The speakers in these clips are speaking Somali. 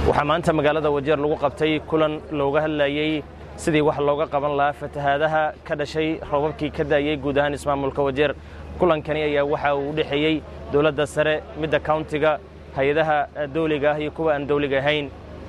waxaa maanta magaalada wajeer lagu qabtay kulan looga hadlayey sidii wax looga qaban lahaa fatahaadaha ka dhashay roobabkii ka daayey guud ahaan ismaamulka wajeer kulankani ayaa waxa uu u dhexeeyey dowladda sare midda kauntiga hay-adaha dawliga ah iyo kuwa aan dawliga ahayn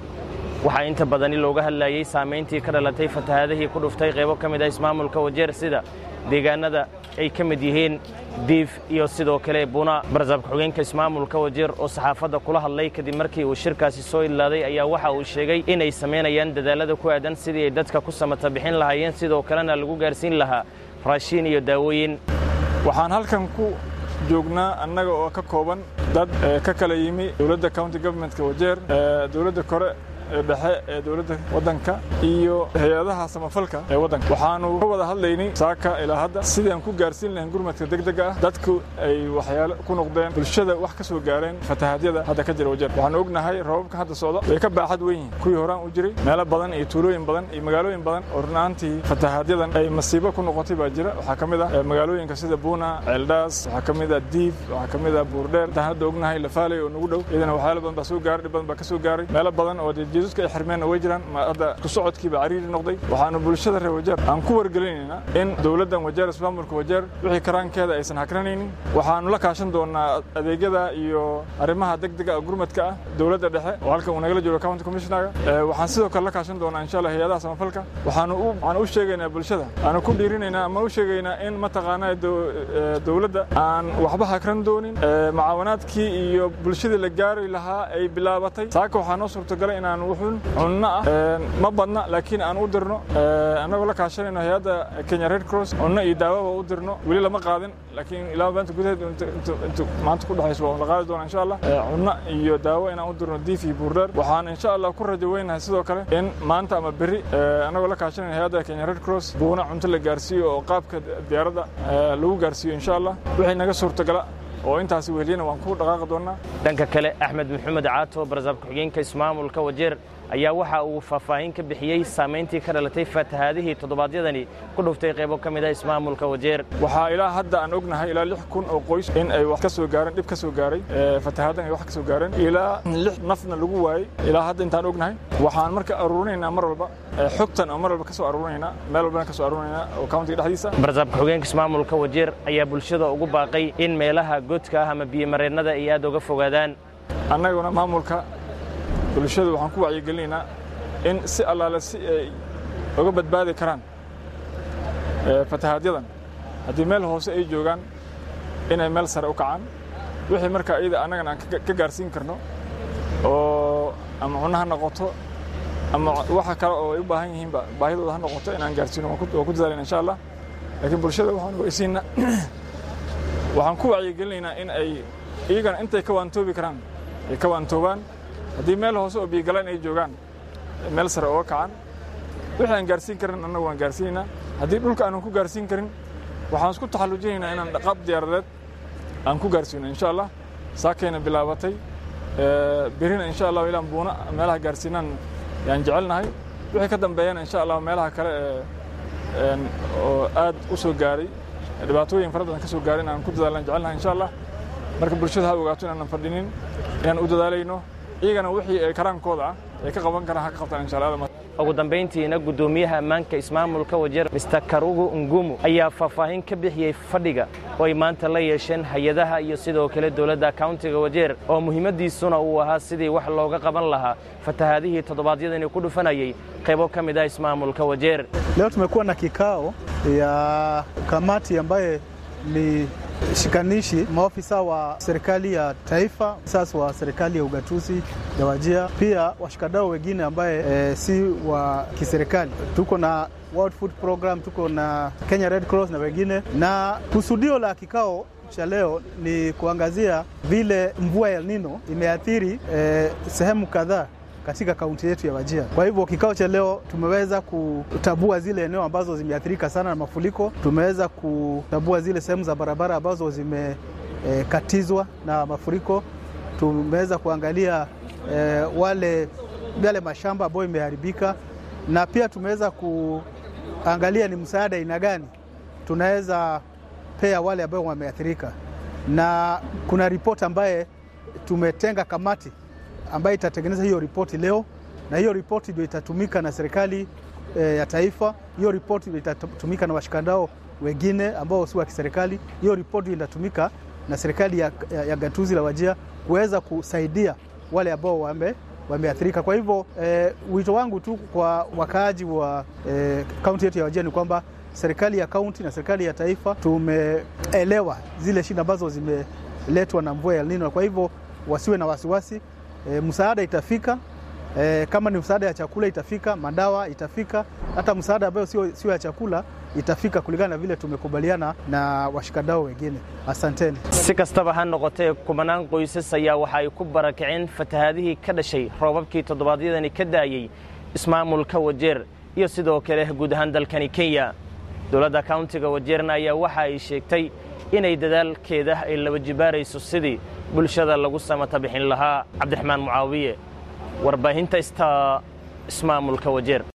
waxaa inta badani looga hadlayey saamayntii ka dhalatay fatahaadihii ku dhuftay qaybo ka mid ah ismaamulka wajeer sida deegaanada ay ka mid yihiin diif iyo sidoo kale buna barsaabka xogeenka ismaamulka wajeer oo saxaafadda kula hadlay kadib markii uu shirkaasi soo ilaaday ayaa waxa uu sheegay inay samaynayaan dadaalada ku aadan sidii ay dadka ku samata bixin lahaayeen sidoo kalena lagu gaarsiin lahaa raashiin iyo daawooyin waxaan halkan ku joognaa annaga oo ka kooban dad ka kala yimi dowladda county governmentka wajeer dowladda kore ee dhexe ee dowladda waddanka iyo hay-adaha samafalka ee waddanka waxaanu ka wada hadlaynay saaka ilaa hadda sidii aan ku gaarsiin lahayn gurmadka degdega ah dadku ay waxyaalo ku noqdeen bulshada wax ka soo gaareen fatahaadyada hadda ka jira wajeer waxaanu ognahay roobabka hadda socda way ka baaxad weyn yihiin kuwii horaan u jiray meelo badan iyo tuulooyin badan iyo magaalooyin badan oo runaantii fatahaadyadan ay masiibo ku noqotay baa jira waxaa ka mid ah magaalooyinka sida buuna ceeldhaas waxaa ka mid ah diif waxaa ka mid ah buurdheer intaan hadda ognahay lafaaley oo nagu dhow iyadana waxyaalo badan baa soo gaaray dhib badan baa ka soo gaaray meelo badan oo jeeduska ay xirmeenna way jiraan hadda isku socodkiiba cariiri noqday waxaanu bulshada reer wajeer aan ku wargelinaynaa in dowladdan wajeer ismaamulka wajeer wixii karaankeeda aysan hakranaynin waxaanu la kaashan doonaa adeegyada iyo arrimaha degdega oo gurmadka ah dowladda dhexe oo halkan uu nagala joogo county commissionaga waxaan sidoo kale la kaashan doonaa insha allah hay-adaha samafalka waxaanu u waxaan u sheegaynaa bulshada aanu ku dhiirinaynaa ama u sheegaynaa in mataqaanaa dowladda aan waxba hakran doonin macaawanaadkii iyo bulshadii la gaari lahaa ay bilaabatay saaka waxaa noo suurtagalay inaan wuxuun cunno ah ma badna laakiin aan u dirno annagoo la kaashanayno hay-adda kenya red cross cunno iyo daawaba u dirno weli lama qaadin laakiin ilaa maanta gudaheed intu maanta ku dhexayso waa la qaadi doona insha allah cunno iyo daawo inaan u dirno diif iyo buurdheer waxaan insha allah ku rajo weynahay sidoo kale in maanta ama berri annagoo la kaashanayno hay-adda kenya red cross buuna cunto la gaarsiiyo oo qaabka diyaaradda lagu gaarsiiyo insha allah wixii naga suurtagala oo intaasi weheliyana waan ku dhaqaaqi doonnaa dhanka kale axmed maxamed caato barsaabka xogeenka ismaamulka wajeer ayaa waxa uu faahfaahin ka bixiyey saamayntii ka dhalatay fatahaadihii toddobaadyadani ku dhuftay qaybo ka mid ah ismaamulka wajeer waxaa ilaa hadda aan ognahay ilaa lix kun oo qoys in ay wax ka soo gaareen dhib ka soo gaaray fatahaadan ay wax ka soo gaareen ilaa lix nafna lagu waayey ilaa hadda intaan ognahay waxaan marka aruurinaynaa mar walba xogtan oo mar walba ka soo aruurinaynaa meel walbana ka soo aruurinaynaa oo countiga dhexdiisa barsaabka xogeenka ismaamulka wajeer ayaa bulshada ugu baaqay in meelaha godka ah ama biyomareennada ay aad uga fogaadaan annaguna maamulka bulshadu waxaan ku wacyigelinaynaa in si allaale si ay uga badbaadi karaan fatahaadyadan haddii meel hoose ay joogaan inay meel sare u kacaan wixii markaa iyada annagana aan ka gaarsiin karno oo ama cunno ha noqoto ama waxa kale oo ay u baahan yihiinba baahidooda ha noqoto inaan gaarsiino waan ku dadaalayna insha allah laakiin bulshada waxaan ogeysiinaa waxaan ku wacyigelinaynaa in ay iyagana intay ka waantoobi karaan ay ka waantoobaan haddii meel hoose oo biyogalaan ay joogaan meel sare ooga kacan wixii aan gaarsiin karin annagu waan gaarsiinaynaa haddii dhulka aanan ku gaarsiin karin waxaan isku taxallujinaynaa inaan dhaqaab diyaaradeed aan ku gaarsiino insha allah saakayna bilaabatay berina insha allah ilaan buuna meelaha gaarsiinaan yaan jecelnahay wixii ka dambeeyana insha allah meelaha kale oo aad u soo gaaray dhibaatooyin fara badan ka soo gaaray inaan ku dadaalan jecelnahay insha allah marka bulshada ha ogaato inaanan fadhinin inaan u dadaalayno iyagana wixii ay karaankooda ah ay ka qaban karaan ha ka qabtaan insha allah ugu dambayntiina guddoomiyaha ammaanka ismaamulka wajeer mister karugu ngumu ayaa faahfaahin ka bixiyey fadhiga oo ay maanta la yeesheen hay-adaha iyo sidoo kale dowladda kauntiga wajeer oo muhiimadiisuna uu ahaa sidii wax looga qaban lahaa fatahaadihii toddobaadyadani ku dhufanayay qaybo ka mid ah ismaamulka wajeer leo tumekuwa na kikao ya kamati ambaye ni shikanishi maofisa wa serikali ya taifa, sasa wa serikali ya ugatuzi ya Wajia, pia washikadau wengine ambaye e, si wa kiserikali. Tuko na World Food Program, tuko na Kenya Red Cross na wengine, na kusudio la kikao cha leo ni kuangazia vile mvua ya El Nino imeathiri e, sehemu kadhaa katika kaunti yetu ya Wajia. Kwa hivyo kikao cha leo tumeweza kutambua zile eneo ambazo zimeathirika sana na mafuriko. Tumeweza kutambua zile sehemu za barabara ambazo zimekatizwa e, na mafuriko. Tumeweza kuangalia e, wale yale mashamba ambayo imeharibika, na pia tumeweza kuangalia ni msaada aina gani tunaweza pea wale ambao wameathirika, na kuna ripoti ambaye tumetenga kamati ambayo itatengeneza hiyo ripoti leo, na hiyo ripoti ndio itatumika na serikali e, ya taifa. Hiyo ripoti ndio itatumika na washikandao wengine ambao si wa kiserikali. Hiyo ripoti inatumika na serikali ya, ya, ya gatuzi la Wajir kuweza kusaidia wale ambao wame wameathirika. Kwa hivyo e, wito wangu tu kwa wakaaji wa kaunti e, yetu ya Wajir ni kwamba serikali ya kaunti na serikali ya taifa tumeelewa zile shida ambazo zimeletwa na mvua ya El Nino. Kwa hivyo wasiwe na wasiwasi e, msaada itafika e, kama ni msaada ya chakula itafika, madawa itafika, hata msaada ambayo sio sio ya chakula itafika kulingana na vile tumekubaliana na washikadao wengine. Asanteni. si kastaba ha noqotee kumanaan qoysas ayaa waxa ay ku barakaceen fatahaadihii ka dhashay roobabkii toddobaadyadani ka daayey ismaamulka wajeer iyo sidoo kale guud ahaan dalkani kenya dowladda kauntiga wajeerna ayaa waxa ay sheegtay inay dadaalkeeda ay laba jibaarayso sidii bulshada lagu samata bixin lahaa cabdiraxmaan mucaawiye warbaahinta ista ismaamulka wajeer